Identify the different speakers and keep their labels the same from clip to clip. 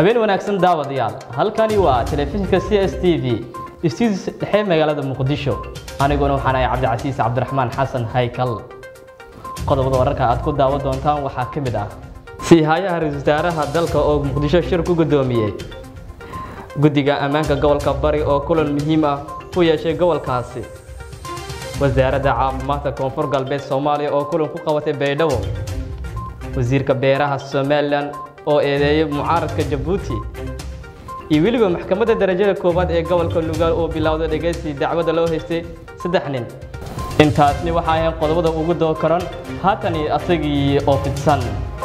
Speaker 1: habeen wanaagsan daawadayaal halkani waa telefishinka c s t v istiidis dhexe magaalada muqdisho aniguna waxaan ahay cabdicasiis cabdiraxmaan xasan haykal qodobada wararka aad ku daawan doontaan waxaa ka mid ah siihayaha ra-iisul wasaaraha dalka oo muqdisho shir ku guddoomiyey guddiga ammaanka gobolka bari oo kulan muhiim ah ku yeeshay gobolkaasi wasaaradda caafimaadka koonfur galbeed soomaaliya oo kulan ku qabatay baydhabo wasiirka beeraha somalilan oo eedeeyey mucaaradka jabuuti iyo weliba maxkamadda darajada koowaad ee gobolka lugaal oo bilowday dhegaysi dacwadda loo haystay saddex nin intaasni waxaa ahayn qodobada ugu doo karan haatani asagii oo fidsan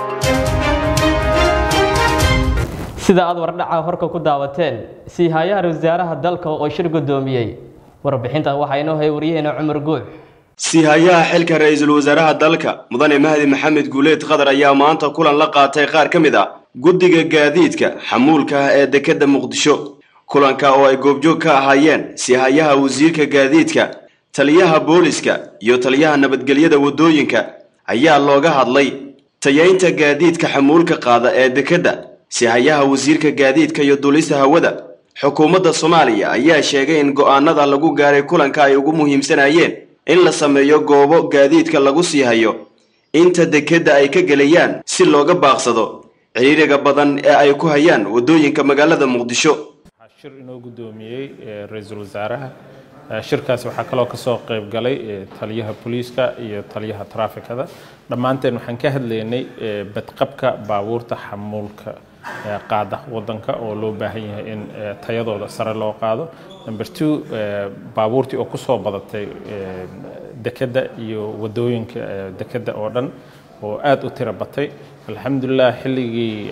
Speaker 1: sida aad wardhaca horka ku daawateen siihayaha ra-isul wasaaraha dalka oo shir guddoomiyey warbixinta waxaa inoo hay waryaheena cumar guux
Speaker 2: siihayaha xilka ra-iisul wasaaraha dalka mudane mahdi maxamed guuleed khadar ayaa maanta kulan la qaatay qaar ka mid ah guddiga gaadiidka xamuulka ah ee dekedda muqdisho kulanka oo ay goobjoog ka ahaayeen siihayaha wasiirka gaadiidka taliyaha booliska iyo taliyaha nabadgelyada waddooyinka ayaa looga hadlay tayaynta gaadiidka xamuulka qaada ee dekedda siihayaha wasiirka gaadiidka iyo duulista hawada xukuumadda soomaaliya ayaa sheegay in go'aanada lagu gaaray kulanka ay ugu muhiimsanayeen in la sameeyo goobo gaadiidka lagu sii hayo inta dekedda ay ka gelayaan si looga baaqsado ciriiriga badan ee ay ku hayaan waddooyinka magaalada muqdisho
Speaker 3: shir inoo guddoomiyey ra-iisul wasaaraha shirkaasi waxaa kaloo kasoo qayb galay taliyaha booliiska iyo taliyaha traafikada dhammaanteen waxaan ka hadlaynay badqabka baabuurta xamuulka qaada wadanka oo loo baahan yahay in tayadooda sare loo qaado number two baabuurtii oo kusoo badatay dekedda iyo wadooyinka dekedda oo dhan oo aada u tiro batay alxamdulilah xilligii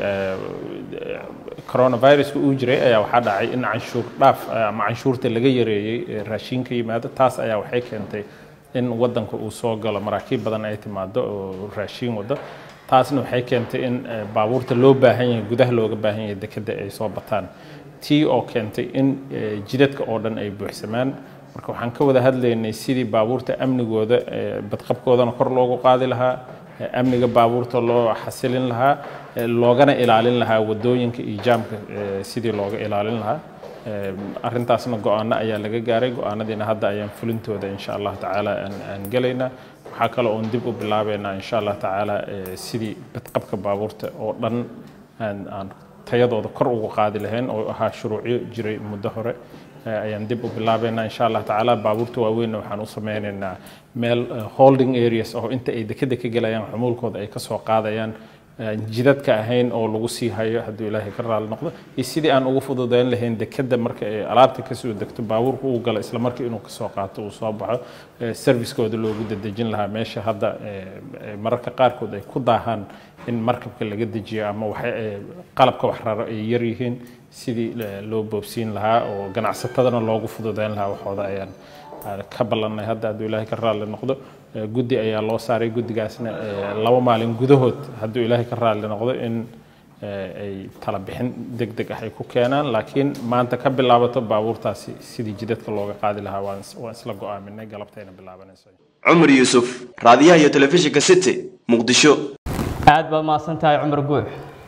Speaker 3: coronaviruska uu jiray ayaa waxaa dhacay in canshuur dhaaf ama canshuurta laga yareeyey raashiinka yimaado taas ayaa waxay keentay in wadanka uu soo galo maraakiib badan ay timaado oo raashiin wado taasna waxay keentay in baabuurta loo baahan yahay gudaha looga baahan yahay dekedda ay soo bataan tii oo keentay in jidadka oo dhan ay buuxsamaan marka waxaan ka wada hadlaynay sidii baabuurta amnigooda badqabkoodana kor loogu qaadi lahaa amniga baabuurta loo xasilin lahaa loogana ilaalin lahaa wadooyinka iyo jaamka sidii looga ilaalin lahaa arintaasna go-aano ayaa laga gaaray go-aanadiina hadda ayaan fulintooda insha allah tacaala aan gelaynaa waxaa kale oon dib u bilaabeynaa insha allah tacaala sidii badqabka baabuurta oo dhan aan tayadooda kor ugu qaadi lahayn oo ahaa shuruucyo jiray muddo hore ayaan dib u bilaabeynaa insha allah tacaala baabuurta waaweynna waxaan u sameynaynaa meel holding areas oo inta ay dekeda ka gelayaan xumuulkooda ay kasoo qaadayaan jidadka ahayn oo lagu sii hayo hadduu ilaahay ka raali noqdo iyo sidii aan ugu fududeyn lahayn dekeda marka ay alaabta kasoo degto baabuurka uu galo isla markii inuu kasoo qaato uu soo baxo servicekooda loogu dadejin lahaa meesha hadda mararka qaarkood ay ku daahaan in markabka laga dejiyo ama qalabka wax raro ay yar yihiin sidii loo boobsiin lahaa oo ganacsatadana loogu fududeyn lahaa waxooda ayaan ka ballanay hadda hadduu ilaahay ka raali noqdo guddi ayaa loo saaray guddigaasna laba maalin gudahood hadduu ilaahay ka raali noqdo in ay tala bixin deg deg ah ay ku keenaan laakiin maanta ka bilaabato baabuurtaasi sidii jidadka looga qaadi lahaa waan isla go-aaminay galabtayna bilaabanayso
Speaker 2: cumar yuusuf raadiyaha iyo telefishinka city muqdisho
Speaker 1: aad baad mahadsan tahay cumar guux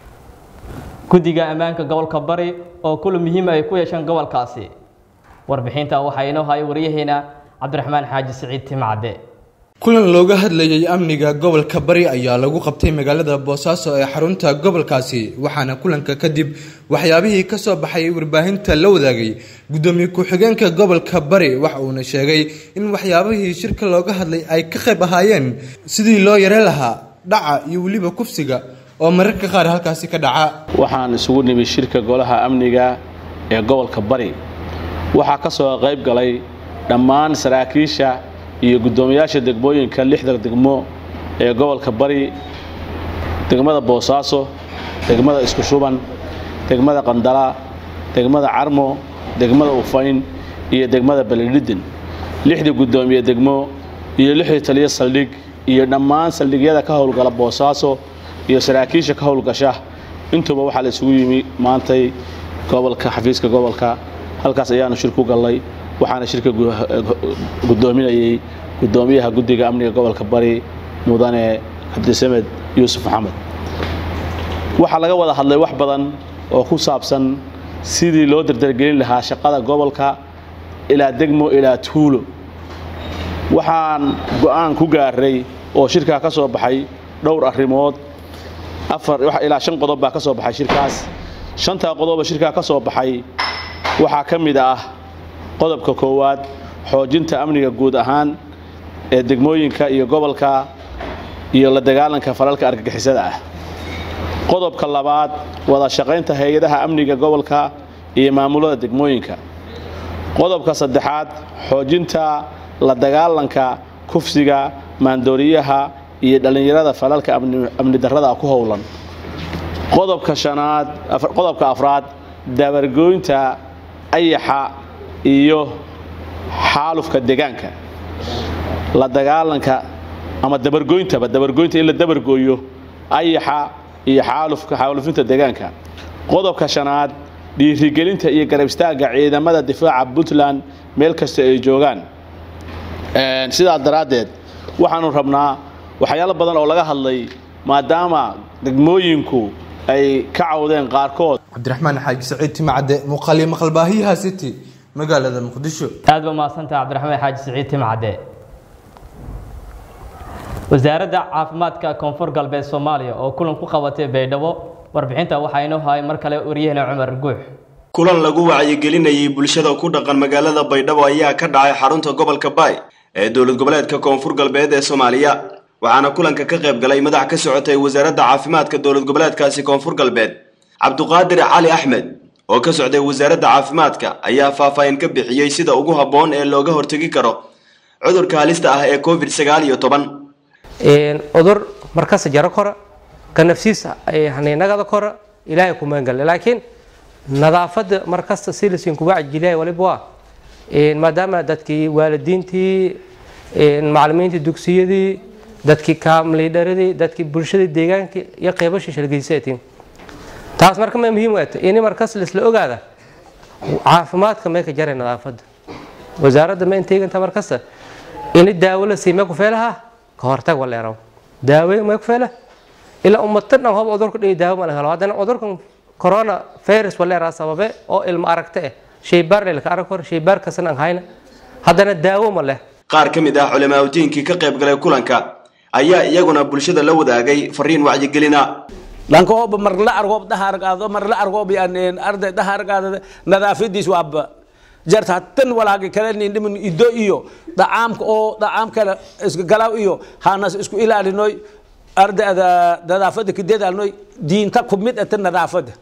Speaker 1: guddiga ammaanka gobolka bari oo kula muhiim ay ku yeesheen gobolkaasi warbixinta waxaa inoo hayay waryaheena cabdiraxmaan xaaji siciid timacde
Speaker 4: kulan looga hadlayay amniga gobolka bari ayaa lagu qabtay magaalada boosaaso ee xarunta gobolkaasi waxaana kulanka kadib waxyaabihii ka soo baxay warbaahinta la wadaagay guddoomiye ku-xigeenka gobolka bari waxa uuna sheegay in waxyaabihii shirka looga hadlay ay ka qayb ahaayeen sidii loo yare lahaa dhaca iyo weliba kufsiga oo mararka qaar halkaasi ka dhaca
Speaker 5: waxaan isugu nimid shirka golaha amniga ee gobolka bari waxaa ka soo qayb galay dhammaan saraakiisha iyo guddoomiyaasha degmooyinka lixda degmo ee gobolka bari degmada boosaaso degmada isku shuban degmada qandala degmada carmo degmada ufayn iyo degmada beledhidin lixdii guddoomiye degmo iyo lixdii taliyo saldhig iyo dhammaan saldhigyada ka howlgala boosaaso iyo saraakiisha ka howlgasha intuuba waxaa la isugu yimi maantay gobolka xafiiska gobolka halkaas ayaanu shir ku gallay waxaana shirka guddoominayay guddoomiyaha guddiga amniga gobolka bari mudane cabdisamed yuusuf maxamed waxaa laga wada hadlay wax badan oo ku saabsan sidii loo dardargelin lahaa shaqada gobolka ilaa degmo ilaa tuulo waxaan go'aan ku gaaray oo shirkaa ka soo baxay dhowr arrimood afar ilaa shan qodob baa ka soo baxay shirkaas shantaa qodoba shirkaa ka soo baxay waxaa ka mid ah qodobka koowaad xoojinta amniga guud ahaan ee degmooyinka iyo gobolka iyo la dagaalanka falalka argagixisada ah qodobka labaad wada shaqaynta hay-adaha amniga gobolka iyo maamulada degmooyinka qodobka saddexaad xoojinta la dagaalanka kufsiga maandooriyaha iyo dhallinyarada falalka amni darrada ku howlan qodobka shanaad qodobka afraad dabargooynta ayaxa iyo xaalufka deegaanka la dagaalanka ama dabargooyntaba dabargooynta in la dabargooyo ayaxa iyo xaalufka xaalufinta deegaanka qodobka shanaad dhiirigelinta iyo garab istaagga ciidamada difaaca puntland meel kasta ay joogaan sidaas daraaddeed waxaanu rabnaa waxyaalo badan oo laga hadlay maadaama degmooyinku ay ka cawdeen qaarkood
Speaker 4: cabdiraxmaan xaaji saciid timacadde muuqaaliyo maqalbaahiyaha city magaalada muqdisho
Speaker 1: aad ba mahadsantaha cabdiraxmaan xaaji siciid timcadde wasaaradda caafimaadka koonfur galbeed soomaaliya oo kulan ku qabatay baydhabo warbixinta waxaa inoo hayay mar kale wariyahena cumar guux
Speaker 2: kulan lagu wacyigelinayay bulshada ku dhaqan magaalada baydhabo ayaa ka dhacay xarunta gobolka baay ee dowlad goboleedka koonfur galbeed ee soomaaliya waxaana kulanka ka qayb galay madax ka socotay wasaaradda caafimaadka dowlad goboleedkaasi koonfur galbeed cabduqaadir cali axmed oo ka socday wasaaradda caafimaadka ayaa faahfaahin ka bixiyey sida ugu habboon ee looga hortegi karo cudurka halista ah ee covid sagaal iyo toban
Speaker 6: cudur markasta jaro kora ka nafsiisa nagada kora ilaahay ku maangale laakiin nadaafada markasta si lasin kuga cajilaya waliba waa maadaama dadkii waalidiintii macalimiintii dugsiyadii dadkii kaamliidharadii dadkii bulshadii deegaankii iyo qeybashii shalgeysatiin taas marka ma muhiim waata ini markas laisla ogaada caafimaadka may ka jaray nadaafada wasaaradda ma inteeganta markasta ini daawo la sii mee ku feelaha ka hortag waleeraw daawe may ku feela ilaa ummatan dhan hob cudurka dhihi daawo ma la helo haddana cudurkan corona virus waleeraa sababe oo ilmo aragta eh shaybaar lelka arag hor shaybaar kasan aan hayna haddana daawo ma leh
Speaker 2: qaar ka mid ah culamaauddiinkii ka qayb galay kulanka ayaa iyaguna bulshada la wadaagay fariin wacyigelina
Speaker 7: lankooba mar la argoob dhahargaado mar la argoob yani arday dhahargaado nadaafadiis waaba jarta hatan walaagi kale nin dhiman ido iyo dhacaamka oo dhacaam kale iska galaaw iyo hanas isku ilaalinoy ardayda nadaafada kadeedaalnoy diinta ku mid ata nadaafada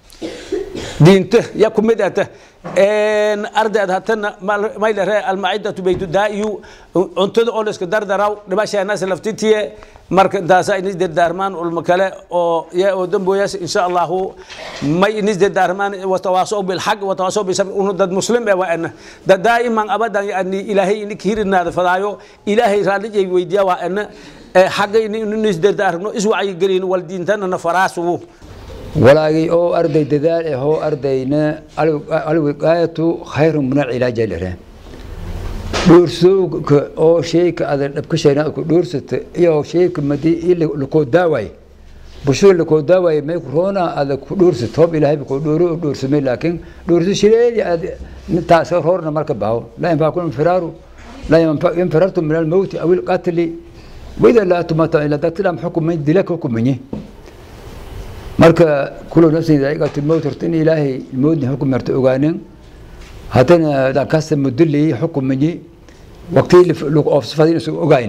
Speaker 7: diinta ya ku mid ata ardayda hatana may dhere almacidatu baytu daa'iyu cuntada oo la iska dardaraw dhibasheenas laftitiye marka daasa inis dardaarmaan ulma kale oo ya oo damboyas insha allahu may inis dardaarmaan watawaasow bilxaq watawaasow bisabr unu dad muslim ee waa ana dad daa'iman abadan yani ilaahay inik hirinaada fadaayo ilaahay raallijay weydiya waa ana xagga inis dardaarno iswacyigelin wal diintanana faraasugu
Speaker 8: walaagii oo arday dadaal ah oo ardayna alwiqaayatu khayru min alcilaaja lireen dhoorsooka oo sheyka ada dhabka shayna ku dhoorsata iyo sheyka madi lakoo daaway bulshada lakoo daaway may corona ada ku dhoorsat hoob ilaahay ku dhooro oo dhoorsamay laakiin dhoorso shireedi ad taas roorna marka baawo laa yanfaakum infiraaru laa yanfirartum min almowti aw ilqatli wida laa tumata ila dadtilam xukumay dilaka xukumanyi marka kulo nafsin daa'iqatu lmowt horta in ilaahay moodni xukum marta ogaanin haddana dakasta mudulli xukumanyi waqtii lagu oofsafadin isagu ogayn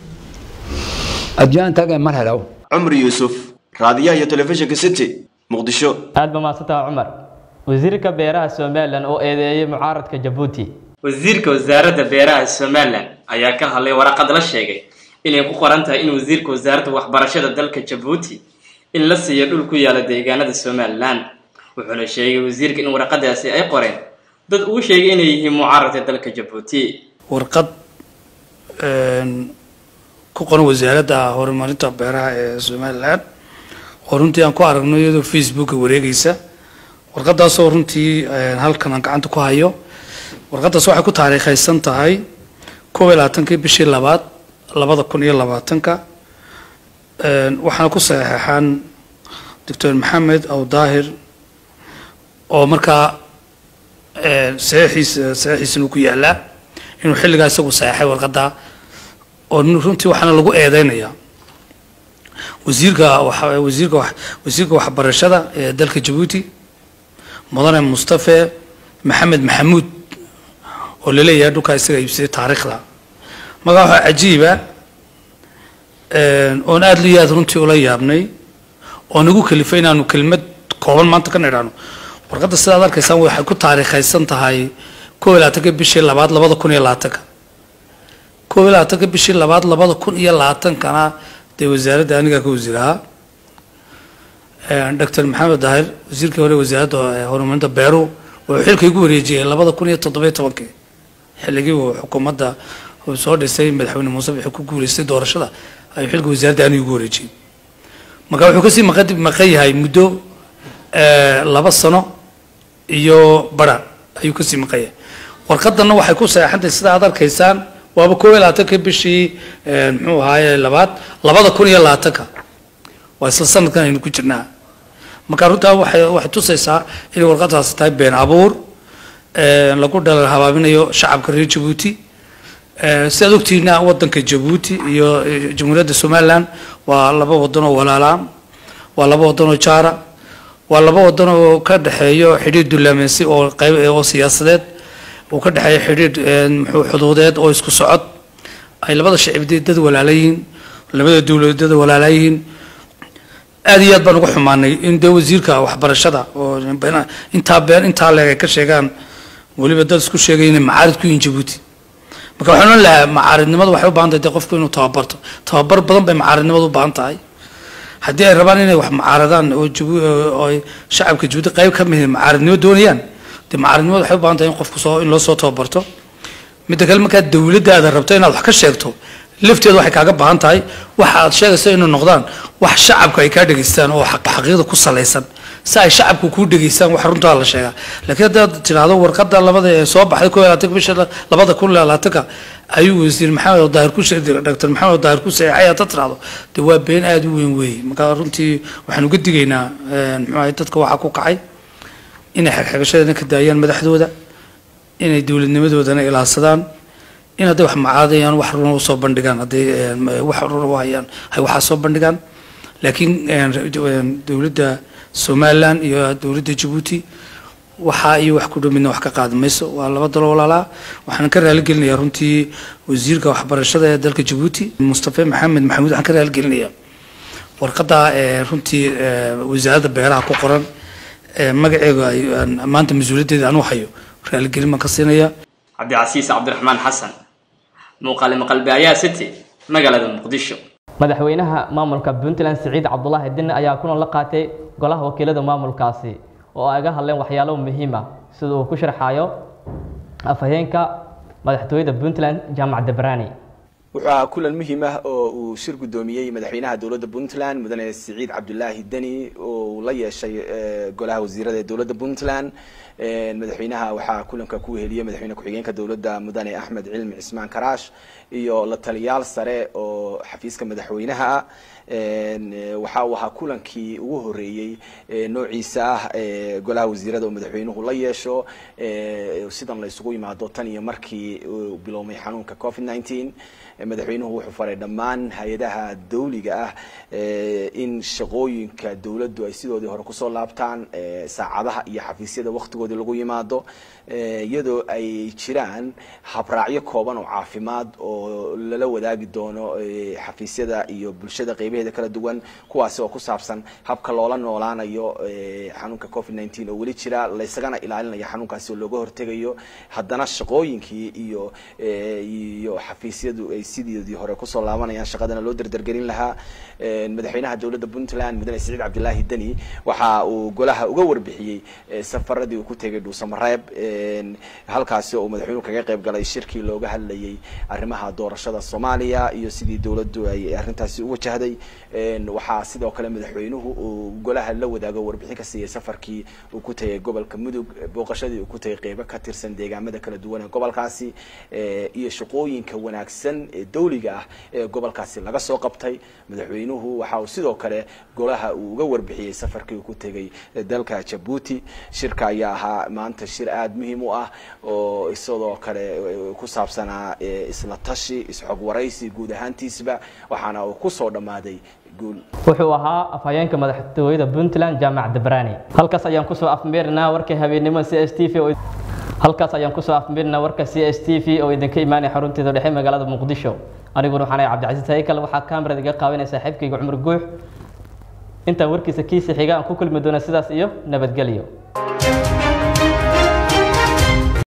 Speaker 8: adduunyaan taagan mar helaw
Speaker 2: cumri yuusuf raadiyaha iyo telefishinka city muqdisho
Speaker 1: aad ba mahadsantaha cumar wasiirka beeraha somalilan oo eedeeyay mucaaradka jabuuti
Speaker 9: wasiirka wasaaradda beeraha somalilan ayaa ka hadlay waraqad la sheegay inay ku qoran tahay in wasiirka wasaaradda waxbarashada dalka jabuuti in la siiyo dhul ku yaala deegaanada somalilan wuxuuna sheegay wasiirka in waraqadaasi ay qoreen dad uu sheegay inay yihiin mucaaradka dalka jabuuti
Speaker 10: warqad ku qoran wasaaradda horumarinta beeraha ee somalilan oo runtii aan ku aragno iyadoo facebooka wareegaysa warqadaasoo runtii halkan aan gacanta ku hayo warqadaas waxay ku taariikhaysan tahay kow iyo labaatankii bishii labaad labada kun iyo labaatanka waxaana ku saxeexan doctor maxamed aw daahir oo markaa saxiixiisa saxiixiisana uu ku yaalaa inuu xilligaa isagu saxeexay warqadda oo runtii waxaana lagu eedeynayaa wasiirka waxa- wasiirka wax- wasiirka waxbarashada ee dalka jabuuti mudane mustafe maxamed maxamuud oo laleeyahay dhulkaa isaga iibsaday taariikhda magaa waxaa cajiiba oon aada liyo aad runtii ula yaabnay oo nagu kalifay inaanu kelimad kooban maanta ka nidhaano warqadda sidaad arkaysaan waxay ku taariikhaysan tahay koob iyo labaatanka bishii labaad labada kun iyo labaatanka koob iyo labaatanka bishii labaad labada kun iyo labaatankana dee wasaaradda anigaa ka wasiir ahaa doctor maxamed dahir wasiirkii hore wasaaradda eh, horumarinta beeruhu wuxuu xilka igu wareejiyey labada kun iyo toddobiyo tobankii xilligii uu xukuumadda uu soo dhisay madaxweyne muuse bixi ku guuleystay doorashada ayuu xilka wasaaradda aniga igu wareejiyey marka wuxuu kasii maqan maqan yahay muddo eh, laba sano iyo bara ayuu kasii maqan yahay warqadanna waxay ku saxeexantahay sida aad arkaysaan waaba koob iyo labaatanka bishii eh, muxuu ahaaye labaad labada kun iyo labaatanka waa isla sanadkan aynu ku jirnaa marka runtaa waxay waxay tusaysaa inay warqadaasi tahay been abuur eh, lagu dhalal habaabinayo shacabka reer jabuuti Eh, sidaad ogtihiina wadanka jabuuti iyo eh, jamhuuriyadda somaliland waa laba wadan oo walaalaa waa laba wadan oo jaara waa laba wadan oo ka dhexeeyo xidhiir dullaameynsi oo qayb oo siyaasadeed uu ka dhexeeyo xidhiir eh, muxuu xuduudeed oo isku socod ay labada shicibdi dad walaalayihiin labada dowladood dad walaalayihiin aad iyo aad baan uga xumaanay in dee wasiirka waxbarashada oo been- intaa been intaa leeg ay ka sheegaan weliba dad isku sheegay inay macaarid ku yihiin jabuuti marka waxaan ohan lahaa macaaridnimadu waxay u baahan tahay dee qofku inuu tababarto tababar badan bay macaaridnimadu u baahan tahay haddii ay rabaan inay wax macaaradaan oo jabu oo ay shacabka jabuuti qayb ka mid macaaridnimo doonayaan dee macaaridnimadu waxay u baahan tahay in qofku soo in loo soo tababarto midda kale markaad dowladdaada rabto inaad wax ka sheegto lafteedu waxay kaaga baahan tahay waxa aad sheegayso inay noqdaan wax shacabku ay kaa dhegaystaan oo xaq- xaqiiqda ku salaysan si ay shacabku kuu dhegaystaan wax runtaa la sheegaa laakiin haddaad tidhaahdo warqadda labada ee soo baxday koo iyo labaatanka bisha labada kun iyo labaatanka ayuu wasiir maxamed daahir ku sheegay doctor maxamed daahir ku saxeexay haddaad tidhaahdo dee waa been aada u weyn weeye marka runtii waxaan uga digaynaa muxuu ahay dadka waxaa ku kacay inay xagxagashadana ka daayaan madaxdooda inay dowladnimadoodana ilaadsadaan in hadday wax macaadayaan wax runa usoo bandhigaan hadday eh, wax runa u hayaan hay waxaa soo bandhigaan laakiin eh, eh, dowladda somaliland iyo dowladda jabuuti waxaa iyo wax ku dhow midna wax ka qaadi mayso waa laba dalo walaalaa waxaan ka raaligelinayaa runtii wasiirka waxbarashada ee dalka jabuuti mustafe maxamed maxamuud waxaan ka raaligelinayaa warqadda eh, runtii eh, wasaaradda beeraha ku qoran eh, magaceega ay- aan maanta mas-uuliyaddeeda anuu hayo raaligelin baan ka siinaya
Speaker 9: cabdicasiis cabdiraxmaan xasan muuqaale maqalbaayaha city magaalada muqdisho
Speaker 1: madaxweynaha maamulka puntland siciid cabdulaahi dinne ayaa kulan la qaatay golaha wakiilada maamulkaasi oo ay ga hadleen waxyaalo muhiim ah sida uu ku sharxayo afhayeenka madaxtooyada puntland jaamac debrani
Speaker 2: wuxuu ahaa kulan muhiim ah oo uu shir guddoomiyey madaxweynaha dowladda puntland mudane siciid cabdulaahi deni oo uu la yeeshay eh, golaha wasiirada ee dowladda puntland Eh, madaxweynaha waxaa kulanka ku heliyey madaxweyne ku-xigeenka dowladda mudane axmed cilmi cismaan karaash iyo la taliyaal sare oo xafiiska madaxweynaha ah En, eh, waxa uu ahaa kulankii ugu horeeyey eh, noociisa ah eh, golaha wasiirada oo madaxweynuhu la yeesho eh, sidan la isugu yimaado tan iyo markii uu biloomay xanuunka covid 19 Eh, madaxweynuhu wuxuu faray dhammaan hay-adaha dawliga ah eh, in shaqooyinka dowladdu ay sidoodii hore kusoo laabtaan eh, saacadaha iyo xafiisyada waqtigoodii lagu yimaado eh, iyadoo ay jiraan habraacyo kooban oo caafimaad oo lala wadaagi doono eh, xafiisyada iyo bulshada qeybaheeda kala duwan kuwaasi oo ku saabsan habka loola noolaanayo eh, xanuunka covid 19 oo weli jira laysagana ilaalinayo xanuunkaasi oo looga hortegayo haddana shaqooyinkii iyo eh, iyo xafiisyadu ay sidoodii hore kusoo laabanayaan shaqadana loo derdergelin lahaa Eh, madaxweynaha dowladda puntland mudane siciid cabdilaahi deni waxa uu golaha uga warbixiyey eh, safaradii uu ku
Speaker 11: ku tegay dhuusamareeb halkaasi oo madaxweynuhu kaga qayb galay shirkii looga hadlayay arrimaha doorashada soomaaliya iyo sidii dowladdu ay arrintaasi u wajahday waxaa sidoo kale madaxweynuhu uu golaha la wadaago warbixin ka siiyey safarkii uu ku tegay gobolka mudug booqashadii uu ku tegay qeybo ka tirsan deegaamada kala duwan ee gobolkaasi iyo shaqooyinka wanaagsan ee dawliga ah ee gobolkaasi laga soo qabtay madaxweynuhu waxa uu sidoo kale golaha uu uga warbixiyey safarkii uu ku tegay dalka jabuuti shirka ayaa ahaa maanta shir aada muhiim u ah oo isadoo kale ku saabsanaa isla tashi isxog waraysi guud ahaantiisba waxaana uu kusoo dhammaaday guul
Speaker 1: wuxuu ahaa afhayeenka madaxtooyada puntland jaamac dabrani halkaas ayaan kusoo afmeerinaa warka habeennimo c s t v oo halkaas ayaan kusoo afmeerinaa warka c s t v oo idinka imaanaya xarunteeda dhexe magaalada muqdisho aniguna waxaan ahay cabdicasiis haykal waxaa kaamirada iga qaabinaya saaxiibkayga cumar guux intaan warkiisa kiisa xiga aan ku kulmi doona sidaas iyo nabadgelyo